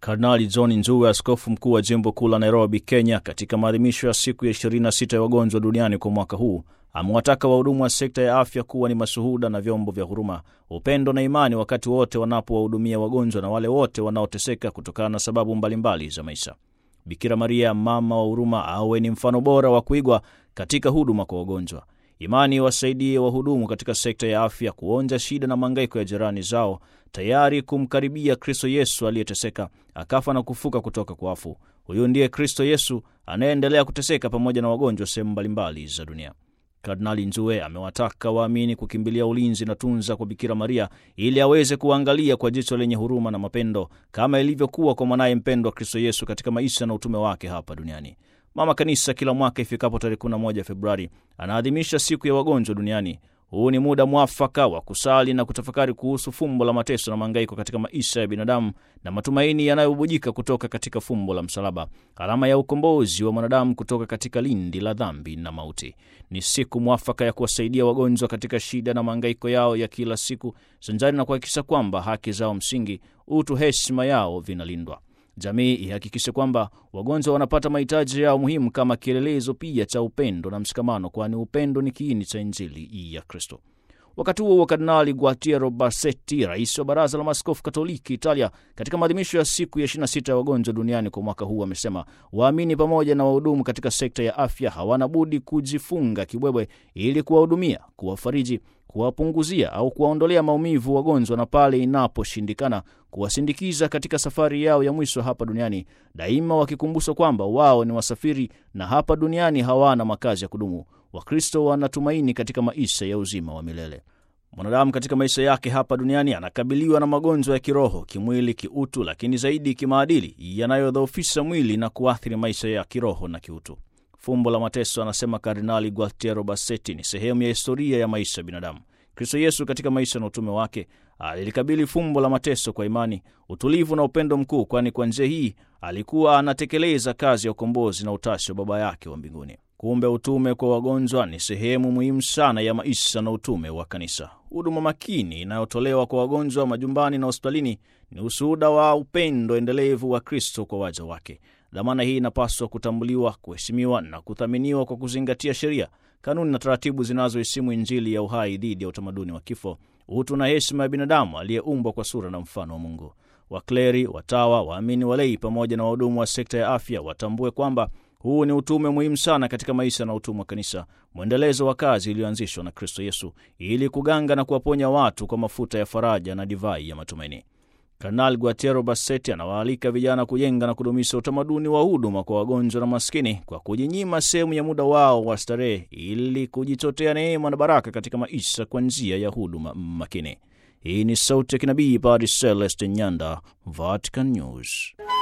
Kardinali John Nzue, askofu mkuu wa jimbo kuu la Nairobi, Kenya, katika maadhimisho ya siku ya 26 ya wagonjwa duniani kwa mwaka huu amewataka wahudumu wa sekta ya afya kuwa ni mashuhuda na vyombo vya huruma, upendo na imani wakati wote wanapowahudumia wagonjwa na wale wote wanaoteseka kutokana na sababu mbalimbali za maisha. Bikira Maria, mama wa huruma, awe ni mfano bora wa kuigwa katika huduma kwa wagonjwa. Imani wasaidie wahudumu katika sekta ya afya kuonja shida na mahangaiko ya jirani zao, tayari kumkaribia Kristo Yesu aliyeteseka akafa na kufuka kutoka kwa wafu. Huyu ndiye Kristo Yesu anayeendelea kuteseka pamoja na wagonjwa sehemu mbalimbali za dunia. Kardinali Nzue amewataka waamini kukimbilia ulinzi na tunza kwa Bikira Maria ili aweze kuangalia kwa jicho lenye huruma na mapendo kama ilivyokuwa kwa mwanaye mpendwa Kristo Yesu katika maisha na utume wake hapa duniani. Mama Kanisa kila mwaka ifikapo tarehe 11 Februari anaadhimisha siku ya wagonjwa duniani. Huu ni muda mwafaka wa kusali na kutafakari kuhusu fumbo la mateso na mahangaiko katika maisha ya binadamu na matumaini yanayobubujika kutoka katika fumbo la msalaba, alama ya ukombozi wa mwanadamu kutoka katika lindi la dhambi na mauti. Ni siku mwafaka ya kuwasaidia wagonjwa katika shida na mahangaiko yao ya kila siku, sanjari na kuhakikisha kwamba haki zao msingi, utu, heshima yao vinalindwa. Jamii ihakikishe kwamba wagonjwa wanapata mahitaji yao muhimu kama kielelezo pia cha upendo na mshikamano, kwani upendo ni kiini cha Injili ya Kristo. Wakati huo wa Kardinali Gualtiero Bassetti, rais wa Baraza la Maaskofu Katoliki Italia, katika maadhimisho ya siku ya 26 ya wagonjwa duniani kwa mwaka huu, amesema waamini pamoja na wahudumu katika sekta ya afya hawana budi kujifunga kibwebwe ili kuwahudumia, kuwafariji kuwapunguzia au kuwaondolea maumivu wagonjwa, na pale inaposhindikana kuwasindikiza katika safari yao ya mwisho hapa duniani, daima wakikumbushwa kwamba wao ni wasafiri na hapa duniani hawana makazi ya kudumu. Wakristo wanatumaini katika maisha ya uzima wa milele. Mwanadamu katika maisha yake hapa duniani anakabiliwa na magonjwa ya kiroho, kimwili, kiutu, lakini zaidi kimaadili, yanayodhoofisha mwili na kuathiri maisha ya kiroho na kiutu. Fumbo la mateso, anasema Kardinali Gualtiero Bassetti, ni sehemu ya historia ya maisha ya binadamu. Kristo Yesu katika maisha na utume wake alilikabili fumbo la mateso kwa imani, utulivu na upendo mkuu, kwani kwa njia hii alikuwa anatekeleza kazi ya ukombozi na utashi wa Baba yake wa mbinguni. Kumbe utume kwa wagonjwa ni sehemu muhimu sana ya maisha na utume wa Kanisa. Huduma makini inayotolewa kwa wagonjwa majumbani na hospitalini ni ushuhuda wa upendo endelevu wa Kristo kwa waja wake. Dhamana hii inapaswa kutambuliwa, kuheshimiwa na kuthaminiwa kwa kuzingatia sheria, kanuni na taratibu zinazoheshimu Injili ya uhai dhidi ya utamaduni wa kifo, utu na heshima ya binadamu aliyeumbwa kwa sura na mfano wa Mungu. Wakleri, watawa, waamini, walei pamoja na wahudumu wa sekta ya afya watambue kwamba huu ni utume muhimu sana katika maisha na utume wa Kanisa, mwendelezo wa kazi iliyoanzishwa na Kristo Yesu ili kuganga na kuwaponya watu kwa mafuta ya faraja na divai ya matumaini. Kardinal Gualtiero Bassetti anawaalika vijana kujenga na kudumisha utamaduni wa huduma kwa wagonjwa na maskini kwa kujinyima sehemu ya muda wao wa starehe ili kujichotea neema na baraka katika maisha kwa njia ya huduma makini. Hii ni sauti ya kinabii Padre Celeste Nyanda, Vatican News.